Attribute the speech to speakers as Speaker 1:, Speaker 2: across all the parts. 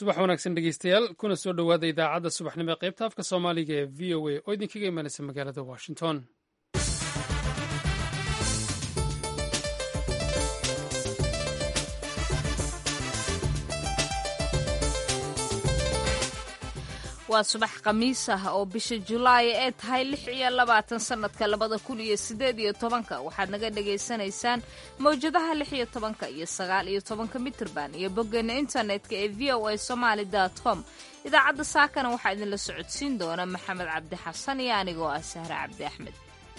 Speaker 1: subax wanaagsan dhegeystayaal kuna soo dhowaada idaacadda subaxnimo ee qaybta afka soomaaliga ee v o a oo idinkaga imanaysa magaalada washington
Speaker 2: waa subax khamiis ah oo bisha julaay ee tahay lix iyo labaatan sannadka labada kun iyo siddeed iyo tobanka waxaad naga dhagaysanaysaan mawjadaha lix iyo tobanka iyo sagaal iyo tobanka mitirban iyo boggeena internetka ee v o a somaali dot com idaacadda saakana waxaa idinla socodsiin doona maxamed cabdi xasan iyo anigoo ah sahre cabdi axmed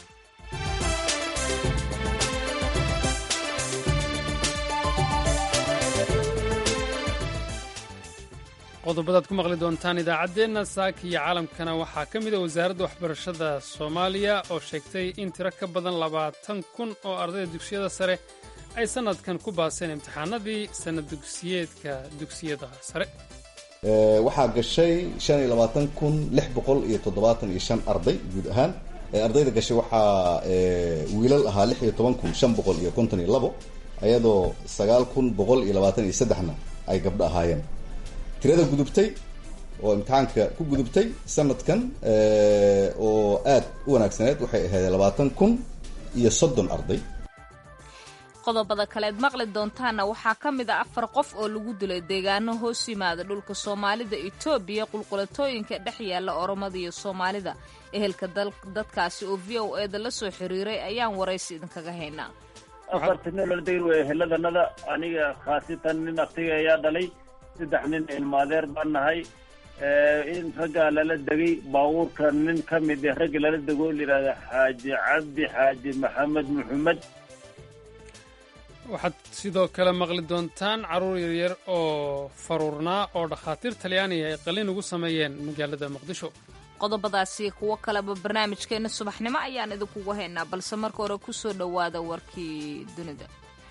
Speaker 1: qodobadaad ku maqli doontaan idaacaddeenna saaka iyo caalamkana waxaa ka mid a wasaaradda waxbarashada soomaaliya oo sheegtay in tiro ka badan labaatan kun oo ardayda dugsiyada sare ay sannadkan ku baaseen imtixaanadii sannad dugsiyeedka dugsiyada sare
Speaker 3: waxaa gashay shan iyo labaatan kun lix boqol iyo toddobaatan iyo shan arday guud ahaan ardayda gashay waxaa wiilal ahaa lix iyo toban kun shan boqol iyo konton iyo labo ayadoo sagaal kun boqol iyo labaatan iyo saddexna ay gabdho ahaayeen tirada gudubtay oo imtixaanka ku gudubtay sanadkan oo aad u wanaagsaneed waxay ahayd labaatan kun iyo soddon arday
Speaker 2: qodobada kaleed maqli doontaana waxaa ka mid a afar qof oo lagu dilay deegaano hoos yimaada dhulka soomaalida etoobiya qulqulatooyinka dhex yaalla oromada iyo soomaalida ehelka dadkaasi oo v o e da la soo xiriiray ayaan waraysi idinkaga haynaa
Speaker 4: afartinolodayr wey ehelladanada aniga khaasitan nin aktiga ayaa dhalay saddex nin ilmaadeer baan nahay in raggaa lala degay baabuurka nin ka mid eh ragga lala dego layidhahda xaaji cabdi xaaji maxamed maxamed
Speaker 1: waxaad sidoo kale maqli doontaan carruur yaryar oo faruurnaa oo dhakhaatiir talyaaniga ay qalin ugu sameeyeen magaalada muqdisho
Speaker 2: qodobadaasi kuwo kaleba barnaamijkeenna subaxnimo ayaan idinkugu haynaa balse marka hore ku soo dhowaada warkii dunida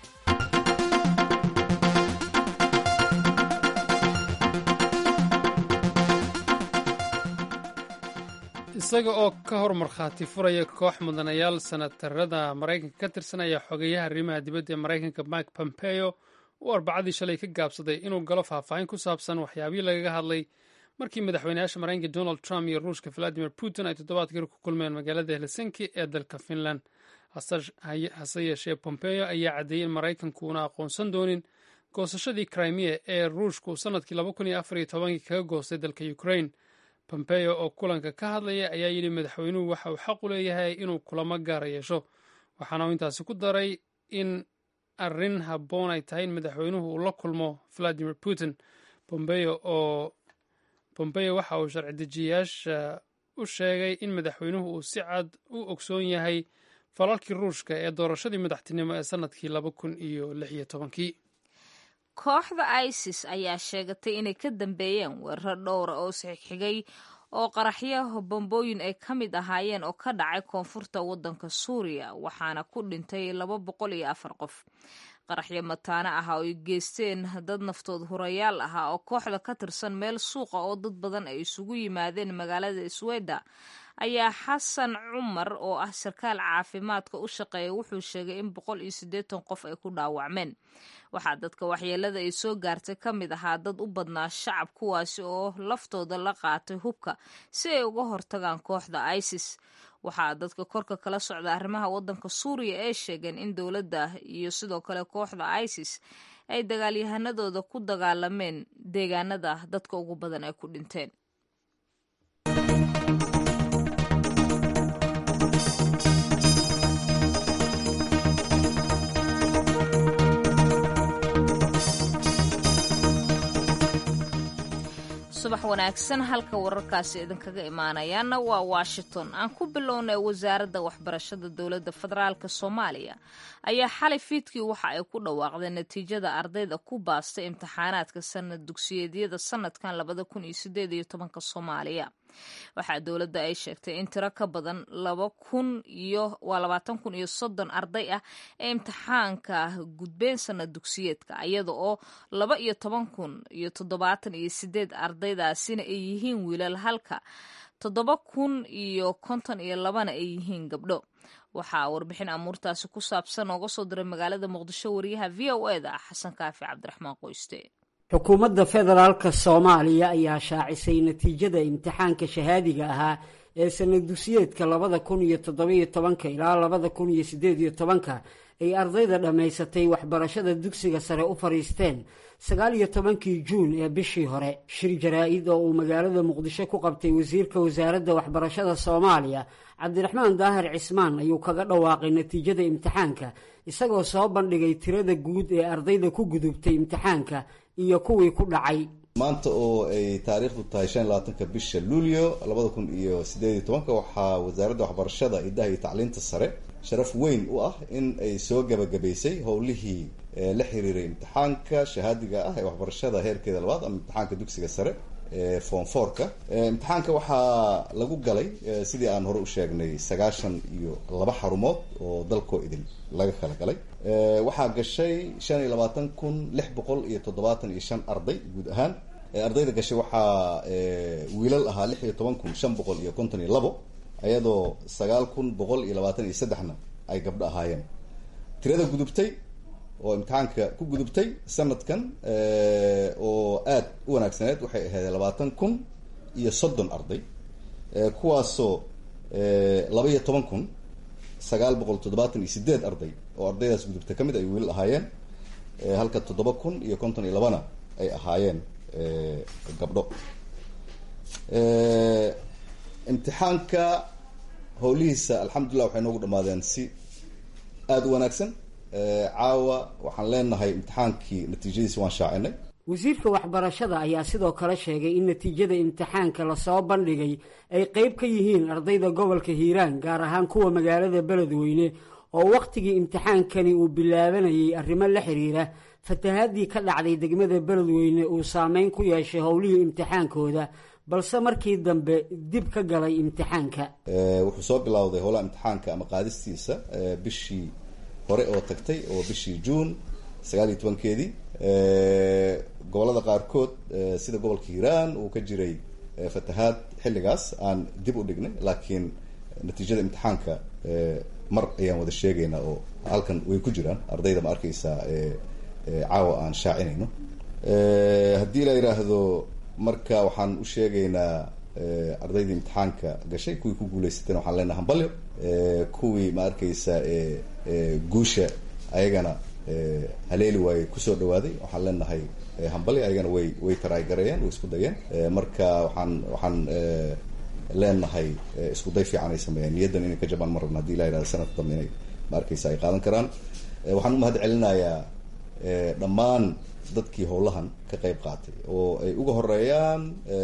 Speaker 1: isaga oo ka hor markhaati furaya koox mudanayaal sanatarada maraykanka ka tirsanaya xogeyaha arrimaha dibadda ee maraykanka mike pompeo uu arbacadii shalay ka gaabsaday inuu galo faahfaahin ku saabsan waxyaabihii lagaga hadlay markii madaxweynayaasha maraykanka donald trump iyo ruushka valadimir putin ay toddobaadkii ku kulmeen magaalada helsinki ee dalka finland hase yeeshee pompeo ayaa caddeeyey in maraykanku una aqoonsan doonin goosashadii crimea ee ruushku sannadkii kaga goostay dalka ukraine pompeo oo kulanka ka hadlaya ayaa yidhi madaxweynuhu waxa uu xaq u leeyahay inuu kulamo gaara yeesho waxaana uu intaasi ku daray in arrin habboon ay tahay in madaxweynuhu uu la kulmo valadimir putin pompeo oo pompeo waxa uu sharci dejiyayaasha u sheegay in madaxweynuhu uu si cad u ogsoon yahay falalkii ruushka ee doorashadii madaxtinimo ee sannadkii laba kun iyo lix iyo tobankii
Speaker 2: kooxda isis ayaa sheegatay inay ka dambeeyeen weerar dhowra oo sixigay oo qaraxyo bambooyin ay ka mid ahaayeen oo ka dhacay koonfurta waddanka suuriya waxaana ku dhintay laba boqol iyo afar qof qaraxyo mataano ah oo ay geysteen dad naftood hurayaal ahaa oo kooxda ka tirsan meel suuqa oo dad badan ay isugu yimaadeen magaalada sweda ayaa xasan cumar oo ah sarkaal caafimaadka u shaqeeya wuxuu sheegay in boqol iyo siddeetan qof ay ku dhaawacmeen waxaa dadka waxyeelada ay soo gaartay ka mid ahaa dad u badnaa shacab kuwaasi oo laftooda la qaatay hubka si ay uga hortagaan kooxda isis waxaa dadka korka kala socda arrimaha waddanka suuriya ee sheegeen in dowladda iyo sidoo kale kooxda isis ay dagaalyahanadooda ku dagaalameen deegaanada dadka ugu badan ay ku dhinteen subax wanaagsan halka wararkaasi idinkaga imaanayaana waa washington aan ku bilownay wasaaradda waxbarashada dowladda federaalk soomaaliya ayaa xalay fiidkii waxa ay ku dhawaaqdeen natiijada ardayda ku baastay imtixaanaadka sanad dugsiyeedyada sanadkan labada kun iyo sideed iyo tobanka soomaaliya waxaa dowladda ay sheegtay in tiro ka badan laba kun iyo waa labaatan kun iyo soddon arday ah ee imtixaanka gudbeen sanad dugsiyeedka iyada oo laba iyo toban kun iyo toddobaatan iyo sideed ardaydaasina ay yihiin wiilal halka toddoba kun iyo konton iyo labana ay yihiin gabdho waxaa warbixin amuurtaasi ku saabsan ooga soo diray magaalada muqdisho wariyaha v o e da xasan kaafi cabdiraxmaan qoyste
Speaker 5: xukuumadda federaalka soomaaliya ayaa shaacisay natiijada imtixaanka shahaadiga ahaa ee sanadugsiyeedka labada kun iyo toddobiyo tobanka ilaa labada kun iyo siddeed iyo tobanka ay ardayda dhammaysatay waxbarashada dugsiga sare u fadhiisteen sagaal iyo tobankii juun ee bishii hore shir jaraa-id oo uu magaalada muqdisho ku qabtay wasiirka wasaaradda waxbarashada soomaaliya cabdiraxmaan daahir cismaan ayuu kaga dhawaaqay natiijada imtixaanka isagoo soo bandhigay tirada guud ee ardayda ku gudubtay imtixaanka iyo kuwii ku dhacay
Speaker 3: maanta oo ay taariikhdu tahay shan iyo labaatanka bisha luulyo labada kun iyo sideed iyo tobanka waxaa wasaaradda waxbarashada idaha iyo tacliinta sare sharaf weyn u ah in ay soo gabagabaysay howlihii la xiriiray imtixaanka shahaadiga ah ee waxbarashada heerkeeda labaad ama imtixaanka dugsiga sare ee form fourka imtixaanka waxaa lagu galay sidii aan hore u sheegnay sagaashan iyo laba xarumood oo dalkoo idin laga kala galay waxaa gashay shan iyo labaatan kun lix boqol iyo toddobaatan iyo shan arday guud ahaan ardayda gashay waxaa wiilal ahaa lix iyo toban kun shan boqol iyo konton iyo labo ayadoo sagaal kun boqol iyo labaatan iyo saddexna ay gabdho ahaayeen tirada gudubtay oo imtixaanka ku gudubtay sanadkan oo aada u wanaagsaneed waxay ahayd labaatan kun iyo soddon arday kuwaasoo laba iyo toban kun sagaal boqol toddobaatan iyo sideed arday oo ardaydaas gudubtay ka mid ay wiilal ahaayeen halka toddoba kun iyo konton iyo labana ay ahaayeen gabdho imtixaanka howlihiisa alxamdulillah waxay noogu dhamaadeen si aada u wanaagsan caawa waxaan leenahay imtixaankii natiijadiisa waan shaacinay
Speaker 5: wasiirka waxbarashada ayaa sidoo kale sheegay in natiijada imtixaanka lasoo bandhigay ay qeyb ka yihiin ardayda gobolka hiiraan gaar ahaan kuwa magaalada beledweyne oo wakhtigii imtixaankani uu bilaabanayay arrimo la xiriira fatahaadii ka dhacday degmada beledweyne uu saameyn ku yeeshay howlihii imtixaankooda balse markii dambe dib ka galay imtixaanka
Speaker 3: wuxuu soo bilowday howlaha imtixaanka ama qaadistiisa bishii hore oo tagtay oo bishii juun sagaal iyo tobankeedii gobolada qaarkood sida gobolka hiiraan uu ka jiray fatahaad xilligaas aan dib u dhignay laakiin natiijada imtixaanka mar ayaan wada sheegaynaa oo halkan way ku jiraan ardayda ma arkaysaa caawa aan shaacinayno haddii la yidhaahdo marka waxaan u sheegaynaa ardaydii imtixaanka gashay kuwii ku guuleysateen waxaan leenahay hambalyo kuwii ma arkaysa guusha ayagana haleeli waaye kusoo dhawaaday waxaan leenahay hambalyo ayagana way way taraaygareeyeen way isku dayeen marka waxaan waxaan leenahay isku day fiican ay sameeyeen niyaddan inay ka jabaan ma rabna hadii la yidhahdo sanadka dambe inay ma arkaysa ay qaadan karaan waxaan u mahad celinayaa dhammaan dadkii howlahan ka qayb qaatay oo ay uga horeeyaan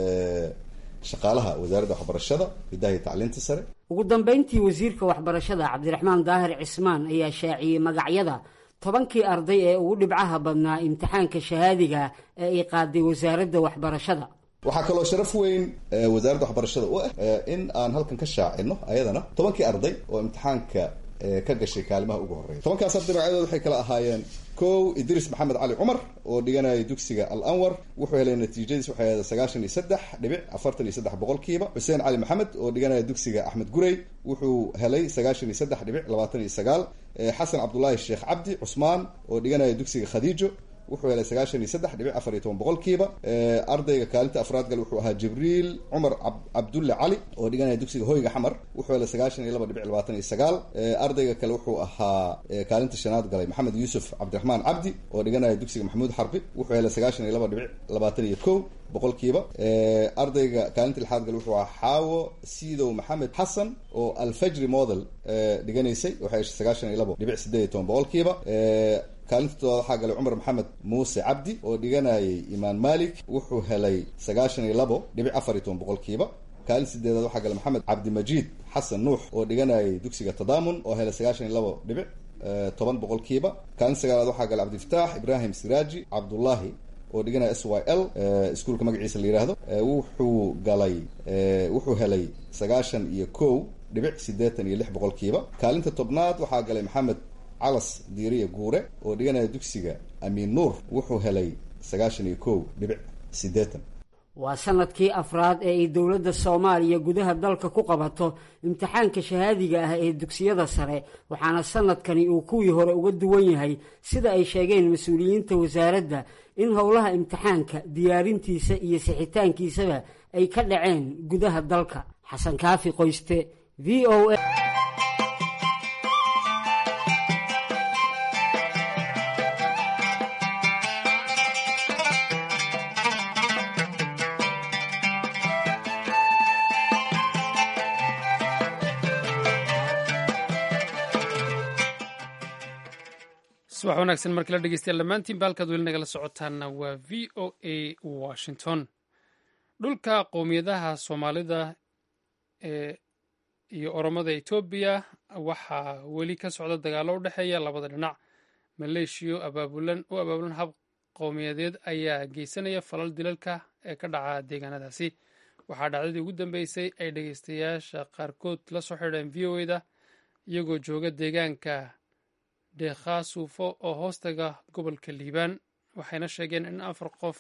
Speaker 3: shaqaalaha wasaaradda waxbarashada hidaha iyo tacliinta sare
Speaker 5: ugu dambeyntii wasiirka waxbarashada cabdiraxmaan daahir cismaan ayaa shaaciyey magacyada tobankii arday ee ugu dhibcaha badnaa imtixaanka shahaadiga ee ay qaaday wasaaradda waxbarashada
Speaker 3: waxaa kaloo sharaf weyn wasaaradda waxbarashada u ah in aan halkan ka shaacino ayadana tobankii arday oo imtixaanka ka gashay kaalimaha ugu horreeya tobankaas arday magacyadood waxay kala ahaayeen kow idris maxamed cali cumar oo dhiganayay dugsiga al anwar wuxuu helay natiijadiis waxay ahayd sagaashan iyo saddex dhibic afartan iyo saddex boqolkiiba xuseen cali maxamed oo dhiganaya dugsiga axmed gurey wuxuu helay sagaashan iyo saddex dhibic labaatan iyo sagaal xasan cabdullaahi sheekh cabdi cusmaan oo dhiganaya dugsiga khadiijo wuxuu helay sagaashan iyo saddex dhibic afar iyo toban boqolkiiba ardayga kaalinta afraad gal wuxuu ahaa jibriil cumar cabdulle cali oo dhiganaya dugsiga hoyga xamar wuxuu helay sagaashan iyo laba dhibic labaatan iyo sagaal ardayga kale wuxuu ahaa kaalinta shanaad galay maxamed yuusuf cabdiraxmaan cabdi oo dhiganaya dugsiga maxamuud xarbi wuxuu helay sagaashan iyo laba dhibic labaatan iyo kow boqolkiiba ardayga kaalinta lixaad gal wuxuu ahaa xaawo siidow maxamed xasan oo alfajri model dhiganaysay waxay heshay sagaashan iyo labo dhibic sideed iyo toban boqolkiiba kaalinta toddobaad waxaa galay cumar maxamed muuse cabdi oo dhiganayay imaan malik wuxuu helay sagaashan iyo labo dhibic afar iyo toban boqolkiiba kaalinta sideedaad waxaa galay maxamed cabdimajiid xasan nuux oo dhiganayay dugsiga tadaamun oo helay sagaashan iyo labo dhibic toban boqolkiiba kaalinta sagaalaad waxaa galay cabdifataax ibrahim siraaji cabdullaahi oo dhiganaya s y l iskuolka magaciisa la yidhaahdo wuxuu galay wuxuu helay sagaashan iyo kow dhibic siddeetan iyo lix boqolkiiba kaalinta tobnaad waxaa galay maxamed calas diiriya guure oo dhiganaya dugsiga amiin nuur wuxuu helay sagaashan iyo kow dhibic siddeetan
Speaker 5: waa sanadkii afraad ee ay dowladda soomaaliya gudaha dalka ku qabato imtixaanka shahaadiga ah ee dugsiyada sare waxaana sanadkani uu kuwii hore uga duwan yahay sida ay sheegeen mas-uuliyiinta wasaaradda in howlaha imtixaanka diyaarintiisa iyo sixitaankiisaba ay ka dhaceen gudaha dalka xasan kaafi qoyste v o a
Speaker 1: subax wanaagsan markii la dhegeystayaal dhammaantiinba halkaad weli nagala socotaanna waa v o a washington dhulka qowmiyadaha soomaalida ee iyo oromada etoobiya waxaa weli ka socda dagaallo u dhexeeya labada dhinac maleeshiyo abaabulan u abaabulan hab qowmiyadeed ayaa geysanaya falal dilalka ee ka dhaca deegaanadaasi waxaa dhacdadii ugu dambeysay ay dhegeystayaasha qaarkood la soo xidheen v o eda iyagoo jooga deegaanka deekhaasuufo oo hoostaga gobolka liibaan waxayna sheegeen in afar qof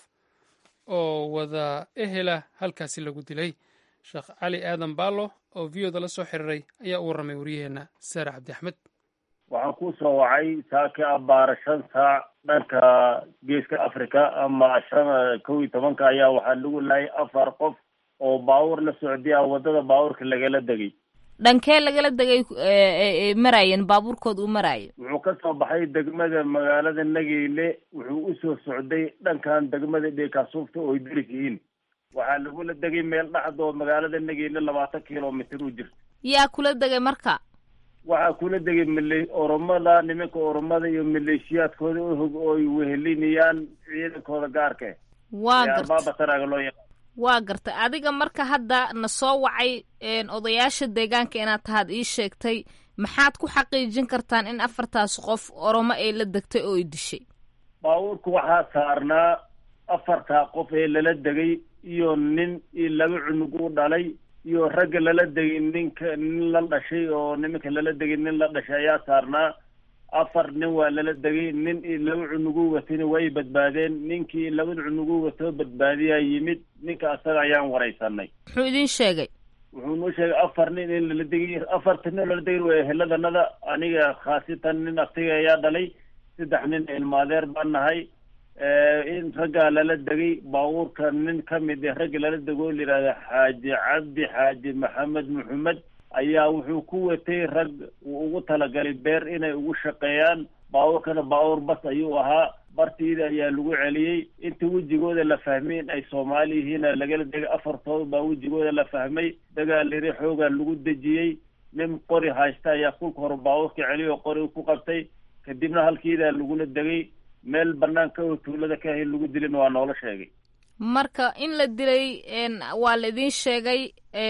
Speaker 1: oo wada ehela halkaasi lagu dilay sheekh cali aadan baalo oo v oda la soo xiriiray ayaa u warramay waryaheena saare cabdi axmed
Speaker 4: waxaan ku soo wacay saaki abaara shan saac dhanka geeska africa ama shan kow iyo tobanka ayaa waxaa lagu laayay afar qof oo baabuur la socdiya waddada baabuurka lagala degay
Speaker 2: dhankee lagala degay maraayeen baabuurkood uu maraayo
Speaker 4: wuxuu ka soo baxay degmada magaalada nageyle wuxuu usoo socday dhankan degmada dheekaasuufta oo ay deris yihiin waxaa lagula degay meel dhaxdoo magaalada nageyle labaatan kilomitr u jirta
Speaker 2: yaa kula degay marka
Speaker 4: waxaa kula degay male oromada nimanka oromada iyo maleeshiyaadkooda uhog oo ay wehelinayaan ciidankooda gaarka
Speaker 2: waa garta
Speaker 4: baabataraga loo yaqaan
Speaker 2: waa gartay adiga marka hadda na soo wacay odayaasha deegaanka inaad tahaad ii sheegtay maxaad ku xaqiijin kartaan in afartaas qof oromo ay la degtay oo ay dishay
Speaker 4: baabuurka waxaa saarnaa afartaa qof ee lala degay iyo nin iyo laba cunug u dhalay iyo ragga lala degay ninka nin la dhashay oo nimanka lala degay nin la dhashay ayaa saarnaa afar nin waa lala degay nin iyo laba cunugu watayna way badbaadeen ninkii labada cunugu watoo badbaadiyaa yimid ninka asaga ayaan waraysanay
Speaker 2: muxuu idin sheegay
Speaker 4: wuxuu noo sheegay afar nin in lala degay afarta nin lala degay waa eheladanada aniga khaasatan nin aftiga ayaa dhalay saddex nin ilmaadeer baan nahay in raggaa lala degay baabuurka nin ka mid ah ragga lala dego o layihahda xaaji cabdi xaaji maxamed maxamed ayaa wuxuu ku watay rag uu ugu talagalay beer inay ugu shaqeeyaan baabuurkana baabuur bas ayuu ahaa bartiida ayaa lagu celiyey inta wejigooda la fahmay in ay soomaali yihiina lagala degay afartooda baa wejigooda la fahmay dagaal yari xoogaa lagu dejiyey nin qori haysta ayaa kulka hore baabuurka celiy oo qori ku qabtay kadibna halkiidaa lagula degay meel banaanka oo tuulada ka ahay lagu dilin waa noola sheegay
Speaker 2: marka in la dilay waa la idiin sheegay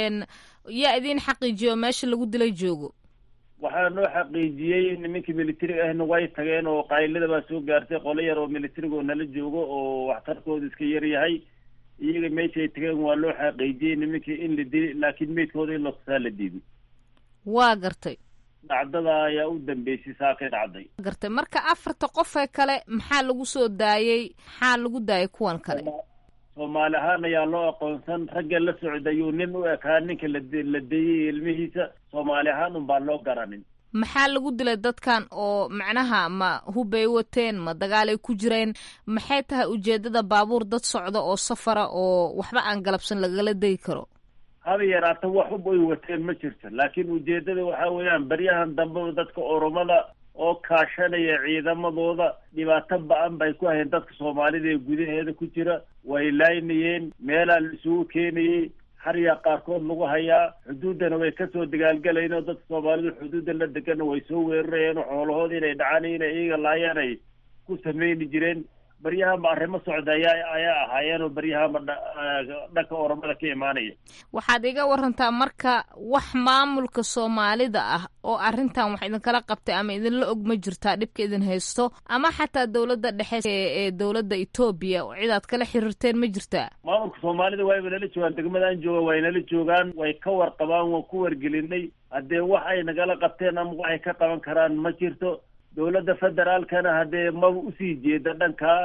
Speaker 2: yaa idiin xaqiijiyo meesha lagu dilay joogo
Speaker 4: waxaa noo xaqiijiyey nimankii militariga ahna way tageen oo qaylada baa soo gaartay qolo yar oo militariga oo nala joogo oo waxtarkooda iska yar yahay iyaga meesha ay tageen waa loo xaqiijiyey nimankii in la dilay laakiin meydkooda in latusaa la diiday
Speaker 2: waa gartay
Speaker 4: dhacdada ayaa u dambeysay saakay dhacday
Speaker 2: gartay marka afarta qofee kale maxaa lagu soo daayey maxaa lagu daayay kuwan kale
Speaker 4: soomaali ahaan ayaa loo aqoonsan ragga la socda ayuu nin u ekaa ninka la deeyey ilmihiisa soomaali ahaan un baan loo garanin
Speaker 2: maxaa lagu dilay dadkan oo macnaha ma hubbay wateen ma dagaalay ku jireen maxay tahay ujeedada baabuur dad socda oo safara oo waxba aan galabsan lagala degi karo
Speaker 4: haba yaraata wax hub ay wateen ma jirto laakiin ujeedada waxaa weeyaan baryahan dambeba dadka oromada oo kaashanaya ciidamadooda dhibaato ba-an bay ku hayeen dadka soomaalida ee gudaheeda ku jira way laynayeen meelaa la isugu keenayey xaryaa qaarkood lagu hayaa xuduuddana way kasoo dagaalgalayeen oo dadka soomaalida xuduudda la degana way soo weerarayeen oo xoolahoodii inay dhacaan inay iyaga laayaan ay ku sameyni jireen baryahanba arrimo socda ayaa ayaa ahaayeen oo baryahanba dhanka oromada ka imaanaya
Speaker 2: waxaad iga warantaa marka wax maamulka soomaalida ah oo arrintan wax idinkala qabtay ama idinla og ma jirtaa dhibka idin haysto ama xataa dowladda dhexe ee dowladda etoobiya oo cidaad kala xiriirteen ma jirtaa
Speaker 4: maamulka soomaalida wayba nala joogaan degmadaan jooga way nala joogaan way ka warqabaan waan ku wargelinay haddee wax ay nagala qabteen ama waxay ka qaban karaan ma jirto dowladda federaalkana haddee maba usii jeeda dhankaa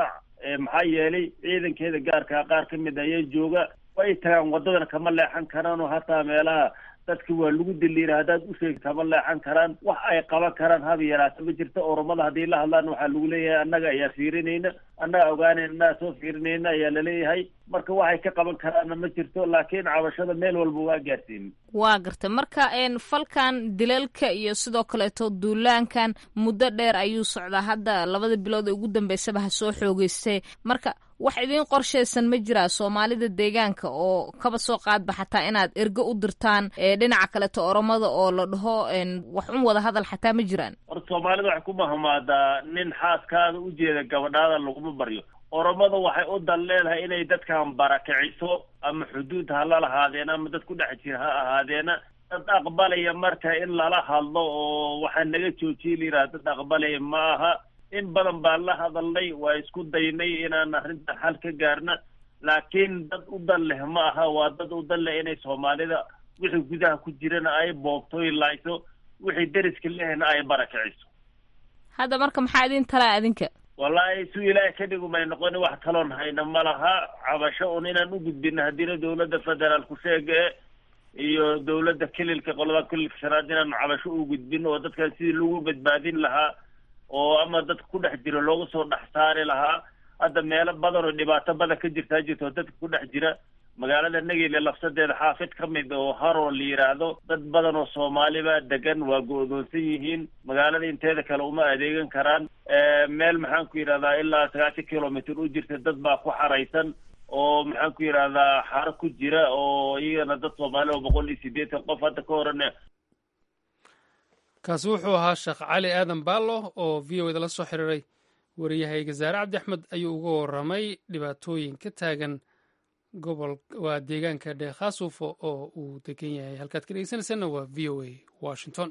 Speaker 4: maxaa yeelay ciidankeeda gaarkaa qaar ka mid ayaa jooga way tagaan waddadana kama leexan karaan oo hataa meelaha dadka waa lagu daliira haddaad u sheegto kama leexan karaan wax ay qaban karaan haba yaraata ma jirto oromada haddii la hadlaan waxaa lagu leeyahay annaga ayaa fiirinayna annaga ogaanayna annaga soo fiirinayna ayaa laleeyahay marka waxay ka qaban karaanna ma jirto laakiin cabashada meel walba waa gaarsiin
Speaker 2: waa gartay marka falkan dilalka iyo sidoo kaleeto duulaankan muddo dheer ayuu socdaa hadda labada bilood ee ugu dambeysaba ha soo xoogeystay marka wax idiin qorshaysan ma jiraa soomaalida deegaanka oo kaba soo qaadba xataa inaad ergo u dirtaan dhinaca kaleeto oromada oo la dhaho wax un wada hadal xataa ma jiraan
Speaker 4: horta soomaalida waxay ku mahmaadaa nin xaaskaada ujeeda gabadhaada laguma baryo oromada waxay u dan leedahay inay dadkan barakiciso ama xuduud ha la lahaadeena ama dad ku dhex jira ha ahaadeena dad aqbalaya marka in lala hadlo oo waxaa naga joojiya layidhaha dad aqbalaya ma aha in badan baan la hadalnay waa isku daynay inaan arrintan xal ka gaarna laakiin dad u dan leh ma aha waa dad u dan leh inay soomaalida wixii gudaha ku jirana ay boobtoy laayso wixii deriska lehna ay barakiciso
Speaker 2: hadda marka maxaa idin talaa adinka
Speaker 4: wallaahi su ilaahay ka dhigumay noqoni wax taloon hayna ma laha cabasho un inaan u gudbino haddiina dawladda federaalku sheege iyo dawladda kelilka qolada kelilka shanaad inaanu cabasho u gudbino oo dadkan sidii lagu badbaadin lahaa oo ama dadka ku dhex jiro looga soo dhex saari lahaa hadda meelo badan oo dhibaato badan ka jirtaa jirto dadka ku dhex jira magaalada nageyle lafsadeeda xaafid ka mid oo haroo la yidhaahdo dad badan oo soomaaliba degan waa go-doonsan yihiin magaalada inteeda kale uma adeegan karaan meel maxaan ku yidhahdaa ilaa sagaashan kilomitr u jirta dad baa ku xaraysan oo maxaan ku yidhahdaa xaro ku jira oo iyagana dad soomaali oo boqol iyo siddeetan qof hadda ka horana
Speaker 1: kaasi wuxuu ahaa sheekh cali aadan baallo oo v o eda la soo xiriiray wariyahayga zaare cabdi axmed ayuu uga warramay dhibaatooyin ka taagan gobol waa deegaanka dheekhaasuufo oo uu degan yahay halkaad ka dhegeysanaysaanna waa v o a washington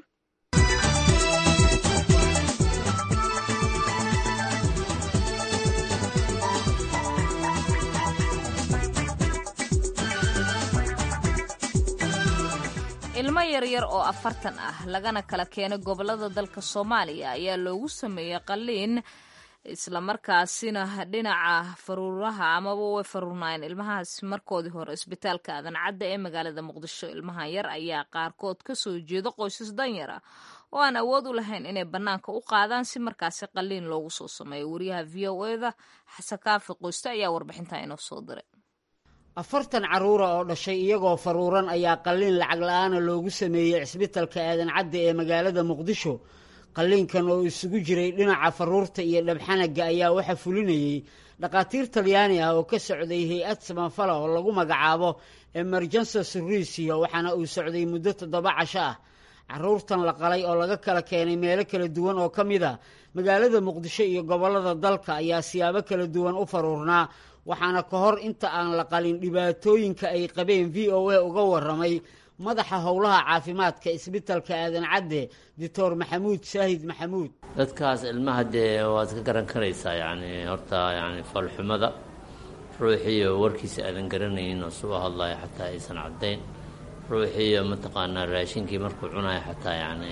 Speaker 2: ilmo yaryar oo afartan ah lagana kala keenay gobolada dalka soomaaliya ayaa loogu sameeyey qalliin islamarkaasina dhinaca faruuraha amaba way faruurnaayeen ilmahaas markoodii hore isbitaalka aadan cadda ee magaalada muqdisho ilmahan yar ayaa qaarkood ka soo jeeda qoysas danyar ah oo aan awood u lahayn inay bannaanka u qaadaan si markaasi qalliin loogu soo sameeyo wariyaha v o eda xasan kaafi qoyste ayaa warbixintaa inoo soo diray
Speaker 5: afartan carruura oo dhashay iyagoo faruuran ayaa qalliin lacag la-aana loogu sameeyey cisbitalka aadan cadde ee magaalada muqdisho qalliinkan oo isugu jiray dhinaca faruurta iyo dhabxanaga ayaa waxaa fulinayey dhakhaatiir talyaani ah oo ka socday hay-ad samafala oo lagu magacaabo emergensa surisiyo waxaana uu socday muddo toddoba casho ah carruurtan la qalay oo laga kala keenay meelo kala duwan oo ka mid a magaalada muqdisho iyo gobollada dalka ayaa siyaabo kala duwan u faruurnaa waxaana ka hor inta aan la qalin dhibaatooyinka ay qabeen v o a uga warramay madaxa howlaha caafimaadka isbitalka aadan cadde doctor maxamuud saahid maxamuud
Speaker 6: dadkaas ilmaha dee waad ka garan karaysaa yacni horta yani foolxumada ruuxiiyo warkiisa aadan garanaynin oo suu hadlayo xataa aysan caddayn ruuxiiyo mataqaanaa raashinkii markuu cunayo xataa yani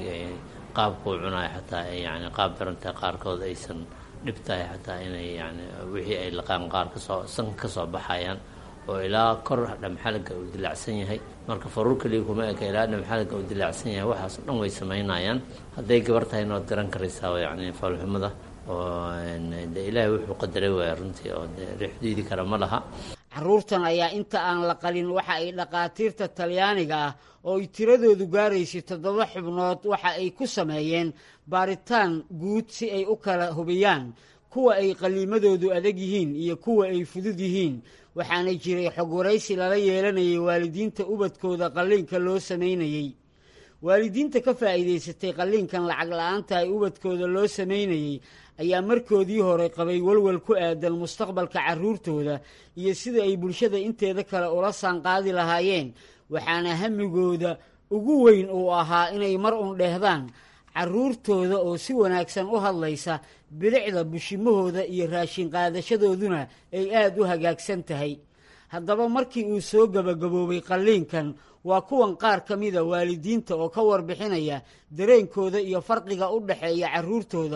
Speaker 6: qaabkuu cunayo xataa yani qaab darantahay qaarkood aysan dhib tahay xataa inay yani wixii ay laqaan qaar kasoo sanka ka soo baxayaan oo ilaa kor dhamxalaga uu dilaacsan yahay marka faruur keliya kuma eka ilaa dhamxalaga uu dilaacsan yahay waxaas o dhan way samaynayaan hadday gabar tahayna waad garan karaysaa yani foolxumada oo de ilaahay wuxuu qadaray waaya runtii oo de rix diidi kara ma laha
Speaker 5: carruurtan ayaa inta aan la qalin waxa ay dhakhaatiirta talyaaniga ah oo ay tiradoodu gaaraysay toddoba xubnood waxa ay ku sameeyeen baaritaan guud si ay u kala hubiyaan kuwa ay qaliimadoodu adag yihiin iyo kuwa ay fudud yihiin waxaana jiray xog waraysi lala yeelanayay waalidiinta ubadkooda qalliinka loo samaynayey waalidiinta ka faa'iidaysatay qalliinkan lacag la-aanta ay ubadkooda loo samaynayey ayaa markoodii hore qabay walwal ku aadan mustaqbalka carruurtooda iyo sida ay bulshada inteeda kale ula saanqaadi lahaayeen waxaana hamigooda ugu weyn uu ahaa inay mar un dheehdaan carruurtooda oo si wanaagsan u hadlaysa bilicda bushimahooda iyo raashin qaadashadooduna ay aada u hagaagsan tahay haddaba markii uu soo gebagaboobay qalliinkan waa kuwan qaar ka mida waalidiinta oo ka warbixinaya dareenkooda iyo farqiga u dhexeeya carruurtooda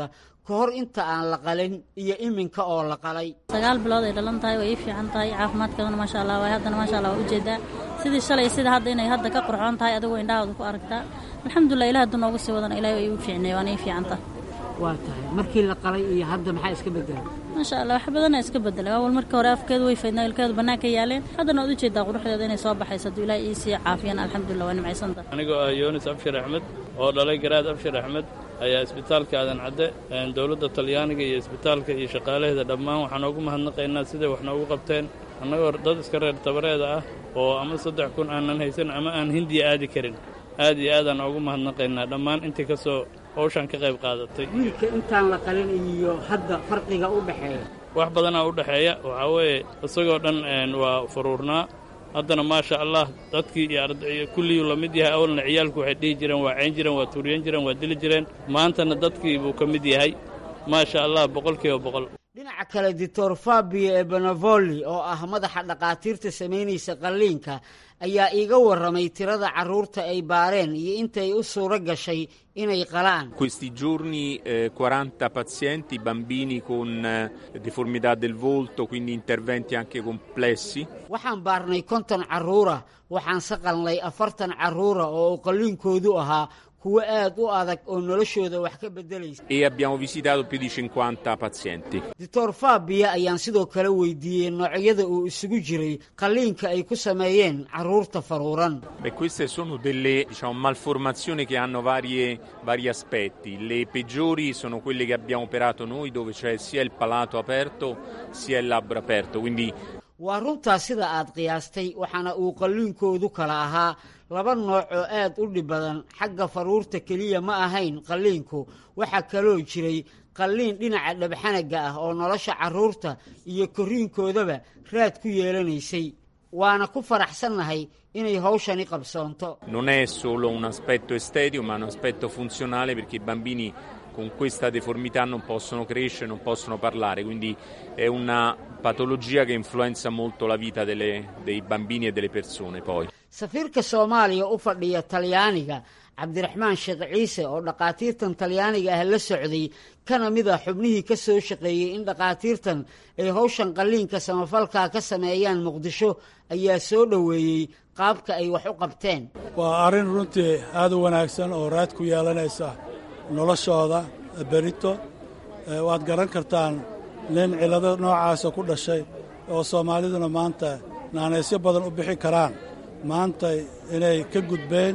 Speaker 5: ka hor inta aan la qalin iyo iminka oo la qalay
Speaker 7: sagaal bilood ay dhalan tahay way ii fiican tahay caafimaadkeeduna maasha allah waay haddana maasha allah waa ujeedaa sidii shalay sida hadda inay hadda ka qurxoon tahay adigoo indhahooda ku aragtaa alxamdulilah ilah hadduu noogu sii wadana ilahi waa iigu fiicnay waana ii fiican tahay
Speaker 5: waa tahay markii la qalay iyo hadda maxaa iska bedelay
Speaker 7: maasha allah wax badana iska bedelay awal markii hore afkeedu way faydnaa ilkeedu bannaanka yaaleen haddana waad ujeedaa quruxdeeda inay soo baxayso hadduu ilaah ii sii caafiyana alxamdulilah waa nimcaysanta
Speaker 8: anigoo ah yoonis abshir axmed oo dhalay garaad abshir axmed ayaa isbitaalka aadan cadde dowladda talyaaniga iyo isbitaalka iyo shaqaalaheeda dhammaan waxaan ugu mahadnaqaynaa siday wax noogu qabteen annagoo dad iska reer tabareeda ah oo ama saddex kun aanan haysan ama aan hindiya aadi karin aad iyo aadaan ugu mahadnaqaynaa dhammaan intii ka soo hawshaan ka qayb qaadatay
Speaker 5: wiilka intaan la qalin iyo hadda farqiga u dhexeeya
Speaker 8: wax badanaa u dhexeeya waxaa weeye isagoo dhan waa furuurnaa haddana maasha allah dadkii iyo arday kulliyuu la mid yahay awalna ciyaalku waxay dhihi jireen waa cayn jireen waa tuuriyan jireen waa dili jireen maantana dadkii buu ka mid yahay maasha allah boqolkiiba boqol
Speaker 5: dhinaca kale doctor fabio ebenavoli oo ah madaxa dhakhaatiirta samaynaysa qalliinka ayaa iiga warramay tirada carruurta ay baareen iyo intay u suuro gashay inay qalaan
Speaker 9: questi giorni eh, 40 pazienti bambini con eh, deformità del volto quindi interventi anche complessi
Speaker 5: waxaan baarnay konton carruura waxaan saqalnay afartan carruura oo uu qalliinkoodu ahaa kuwo aad u adag oo noloshooda wax ka beddelaysa
Speaker 9: e abbiamo visitato più di 50 pazienti
Speaker 5: doctor fabia ayaan sidoo kale weydiiyey noocyada uu isugu jiray qalliinka ay ku sameeyeen carruurta faruuran
Speaker 9: Beh, queste sono delle diciamo, malformazioni che hanno varie, vari aspetti. Le peggiori sono quelle che abbiamo operato noi, dove c'è sia il palato aperto sia il labbro aperto. Quindi
Speaker 5: waa runtaa sida aad qiyaastay waxaana uu qalliinkoodu kala ahaa laba nooc oo aad u dhib badan xagga faruurta keliya ma ahayn qalliinku waxaa kaloo jiray qalliin dhinaca dhabxanaga ah oo nolosha carruurta iyo korriinkoodaba raad ku yeelanaysay waana ku faraxsannahay inay hawshani qabsoonto
Speaker 9: non è solo un aspetto estetico, ma un aspetto funzionale perché i bambini con questa deformità non possono crescere, non possono parlare, quindi è una patologia che influenza molto la vita delle- dei bambini e delle persone poi.
Speaker 5: safiirka soomaaliya u fadhiya talyaaniga cabdiraxmaan sheekh ciise oo dhakhaatiirtan talyaaniga ah la socday kana mid a xubnihii ka soo shaqeeyey in dhakhaatiirtan ay howshan qalliinka samafalkaa ka sameeyaan muqdisho ayaa soo dhoweeyey qaabka ay wax u qabteen
Speaker 10: waa arrin runtii aad u wanaagsan oo raad ku yeelanaysa noloshooda berito Eh, waad garan kartaan nin cillado noocaasa ku dhashay oo soomaaliduna maanta naanaysyo badan u bixi karaan maanta inay ka gudbeen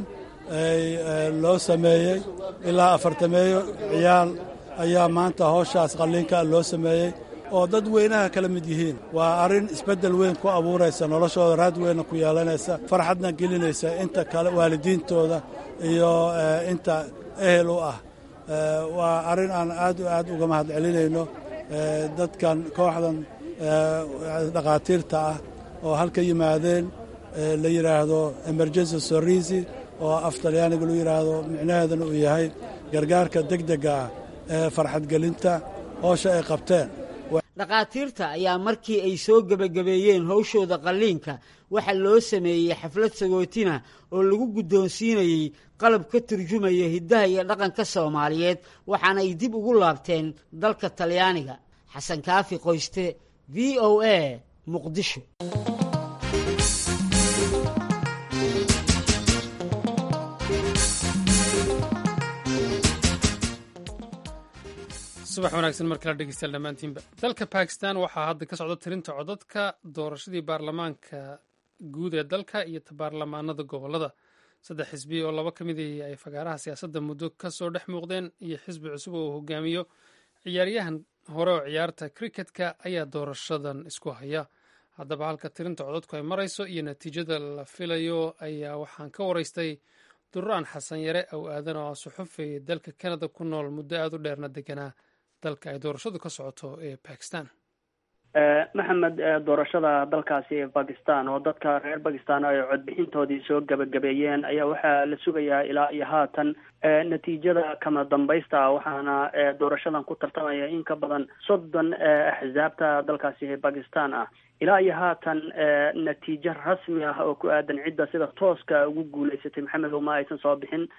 Speaker 10: ay eh, loo sameeyey ilaa afartameeyo ciyaal ayaa maanta howshaas qalliinka loo sameeyey oo dad weynaha kala mid yihiin waa arrin isbeddel weyn ku abuuraysa noloshooda raad weynna ku yeelanaysa farxadna gelinaysa inta kale waalidiintooda iyo eh, inta ehel u ah Eh, waa arrin aan aad u aad uga mahad celinayno eh, dadkan kooxdan eh, dhakhaatiirta ah oo halka yimaadeen eh, la yidhaahdo emergency sorisi oo af talyaaniga lagu yidhaahdo micnaheedana uu yahay gargaarka degdega ah ee farxadgelinta hoosha ay qabteen
Speaker 5: dhakhaatiirta ayaa markii ay soo gebagabeeyeen howshooda qalliinka waxaa loo sameeyey xaflad sagootina oo lagu guddoonsiinayey qalab ka turjumaya hiddaha iyo dhaqanka soomaaliyeed waxaana ay dib ugu laabteen dalka talyaaniga xasan kaafi qoyste v o a muqdisho
Speaker 1: subax wanaagsan mar kala dhegeystayaal dhammaantiinba dalka bakistan waxaa hadda ka socda tirinta codadka doorashadii baarlamaanka guud ee dalka iyo baarlamaanada gobolada saddex xisbi oo laba ka mid ah ay fagaaraha siyaasadda muddo ka soo dhex muuqdeen iyo xisbi cusub oo uu hogaamiyo ciyaaryahan hore oo ciyaarta criketka ayaa doorashadan isku haya haddaba halka tirinta codadku ay marayso iyo natiijada la filayo ayaa waxaan ka waraystay duraan xasan yare aw aadan oo suxufay dalka kanada ku nool muddo aada u dheerna deganaa dalka ay doorashadu ka socoto ee bakistan
Speaker 11: maxamed doorashada dalkaasi ee bakistan oo dadka reer bakistan ay codbixintoodii soo gabagabeeyeen ayaa waxaa la sugayaa ilaa iyo haatan natiijada kama dambaysta waxaana doorashadan ku tartamaya in ka badan soddon axsaabta dalkaasi ee bakistan ah ilaa iyo haatan natiijo rasmi ah oo ku aadan cidda sida tooska ugu guuleysatay maxamed uma aysan soo bixin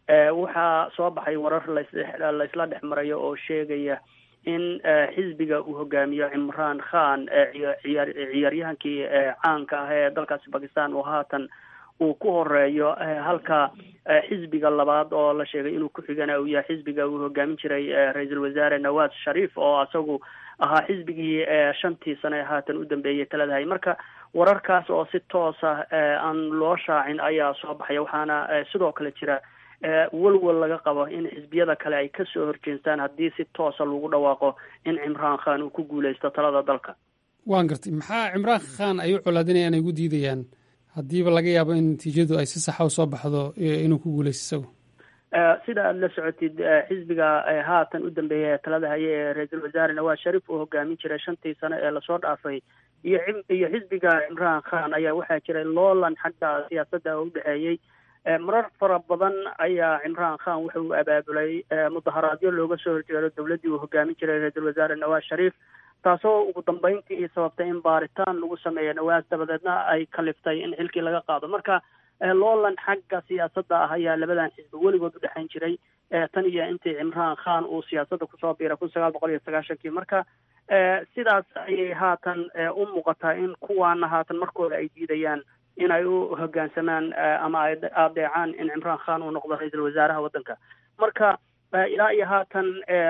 Speaker 11: waxaa soo baxay warar laslaisla dhex marayo oo sheegaya in xisbiga uu hogaamiyo cimraan khan ciyaar ciyaaryahankii caanka ah ee dalkaasi bakistan oo haatan uu ku horeeyo halka xisbiga labaad oo la sheegay inuu ku xigana uu yahay xisbiga uu hogaamin jiray ra-iisul wasaare nawaz sharif oo isagu ahaa xisbigii shantii sane haatan u dambeeyay taladahay marka wararkaas oo si toosa aan loo shaacin ayaa soo baxaya waxaana sidoo kale jira walwal laga qabo in xisbiyada kale ay kasoo horjeestaan haddii si toosa lagu dhawaaqo in cimraan khan uu ku guuleysto talada dalka
Speaker 1: waan gartay maxaa cimraan khan ay u colaadinayaan ay ugu diidayaan haddiiba laga yaabo in natiijadu ay si saxa u soo baxdo inuu ku guuleysto isagu
Speaker 11: sida aada la socotid xisbiga haatan u dambeeya talada haye ee ra-iisul wasaare nawaz sharif uu hogaamin jiray shantii sano ee lasoo dhaafay iyo iyo xisbiga cimraan khan ayaa waxaa jiray loolan xagga siyaasadda oo udhexeeyey marar fara badan ayaa cimraan khan wuxa uu abaabulay mudaharaadyo looga soo horjeedo dowladdii uu hogaamin jiray ra-iisul wasaare nawaz sharif taasoo ugu dambeyntii sababtay in baaritaan lagu sameeyo nawaas dabadeedna ay kaliftay in xilkii laga qaado marka loolan xagga siyaasadda ah ayaa labadan xisbi weligood u dhexayn jiray tan iyo intii cimraan khan uu siyaasadda kusoo biiray kun sagaal boqol iyo sagaashankii marka sidaas ayay haatan u muuqataa in kuwaana haatan markooda ay diidayaan in ay u hoggaansamaan ama ay adeecaan in cimraan khan uu noqdo ra-iisul wasaaraha waddanka marka ilaa iyo haatan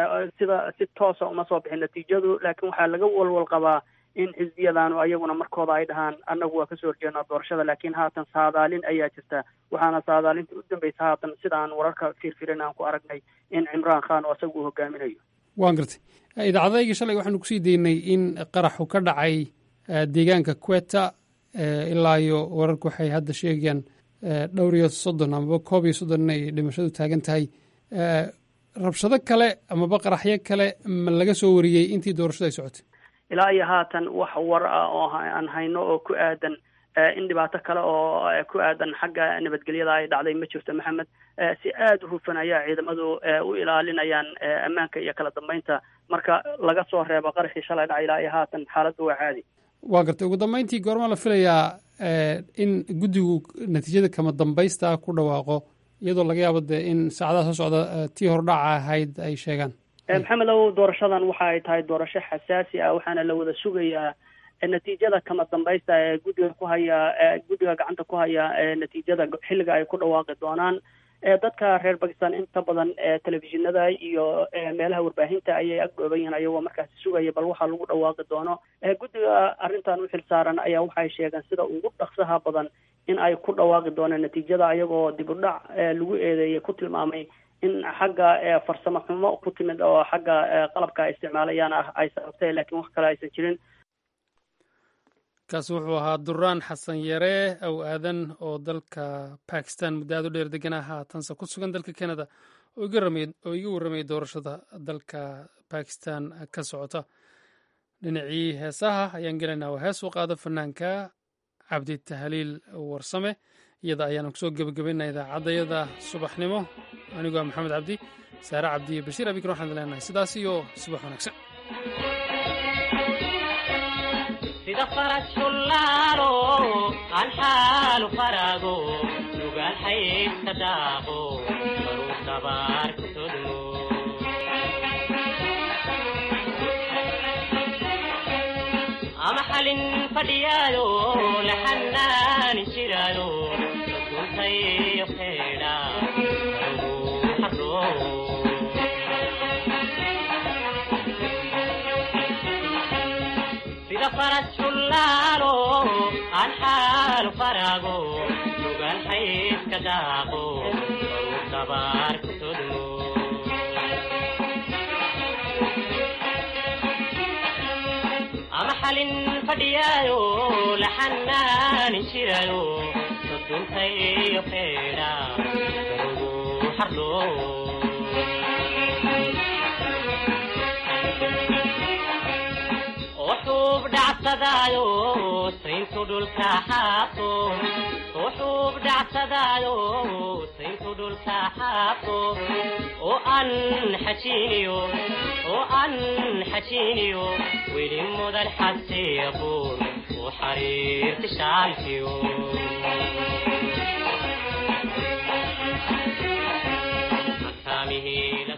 Speaker 11: sida si toosa uma soo bixin natiijadu laakiin waxaa laga walwal qabaa in xisbiyadaanu ayaguna markooda ay dhahaan annagu waa kasoo horjeednaa doorashada laakiin haatan saadaalin ayaa jirta waxaana saadaalinta u dambeysa haatan sida aan wararka fiirfirin aan ku aragnay in cimraan khan oo isagu uu hogaaminayo
Speaker 1: waan gartay idaacadayga shalay waxaanu kusii daynay in qaraxu ka dhacay deegaanka queta ilaa iyo wararku waxay hadda sheegayaan dhowr iyo soddon amaba koob iyo soddon inay dhimashadu taagan tahay rabshado kale amaba qaraxyo kale ma laga soo wariyey intii doorashadu ay socotay
Speaker 11: ilaa iyo haatan wax war ah oo aan hayno oo ku aadan in dhibaato kale oo ku aadan xagga nabadgelyada ay dhacday ma jirto maxamed si aada u hufan ayaa ciidamadu u ilaalinayaan ammaanka iyo kala dambeynta marka laga soo reebo qaraxii shalay dhacay ilaa iyo haatan xaaladdu waa caadi
Speaker 1: waa gartay ugu dambeyntii goormaa la filayaa in guddigu natiijada kama dambaysta ku dhawaaqo iyadoo laga yaabo dee in saacadaha soo socda tii hordhaca ahayd ay sheegaan
Speaker 11: maxamed ow doorashadan waxa ay tahay doorasho xasaasi ah waxaana la wada sugayaa natiijada kama dambaysta ee guddiga ku haya guddiga gacanta ku haya natiijada xilliga ay ku dhawaaqi doonaan dadka reer bakistan inta badan telefishinada iyo meelaha warbaahinta ayay agdhooban yihiin ayagoo markaasi sugaya bal waxaa lagu dhawaaqi doono guddiga arrintan u xil saaran ayaa waxay sheegeen sida ugu dhaqsaha badan in ay ku dhawaaqi doonaan natiijada ayagoo dib u dhac lagu eedeeyay ku tilmaamay in xagga farsamo xumo ku timid oo xagga qalabka ay isticmaalayaan ah ay sababtay laakiin wax kale aysan jirin
Speaker 1: kaasi wuxuu ahaa duraan xasan yare aw aadan oo dalka bakistan muddo aad u dheer deganaa haatanse ku sugan dalka canada oo iga warramayay doorashada dalka bakistan ka socota dhinacii heesaha ayaan gelaynaa waa hees u qaado fanaanka cabdi tahliil warsame iyada ayaanu kusoo gebagabaynaa idaacaddayada subaxnimo anigoo maxamed cabdi saare cabdi iyo bashiir abikar waxaan leenahay sidaas iyo subax wanaagsan
Speaker 12: sida faras shullaalo aan xaalu faraago nugaal xaydka daaqo baruu dabaar ku todmo ama xalin fadhiyaado laxanaani jiraado rasultayo keedha arugu xaroo sida faras shullaalo aan xaalu faraago nugaal xaydka daaqo baruu dabaar ku todmo ama xalin fadhiyaado laxanaani jirayo soduntayo keedha arugu xardhoo وحوب دعسدايو سينتو دول كحاطو وحوب دعسدايو سينتو دول كحاطو وأن حشينيو وأن حشينيو ويلي مدى الحسيبون وحرير تشالتيو hiil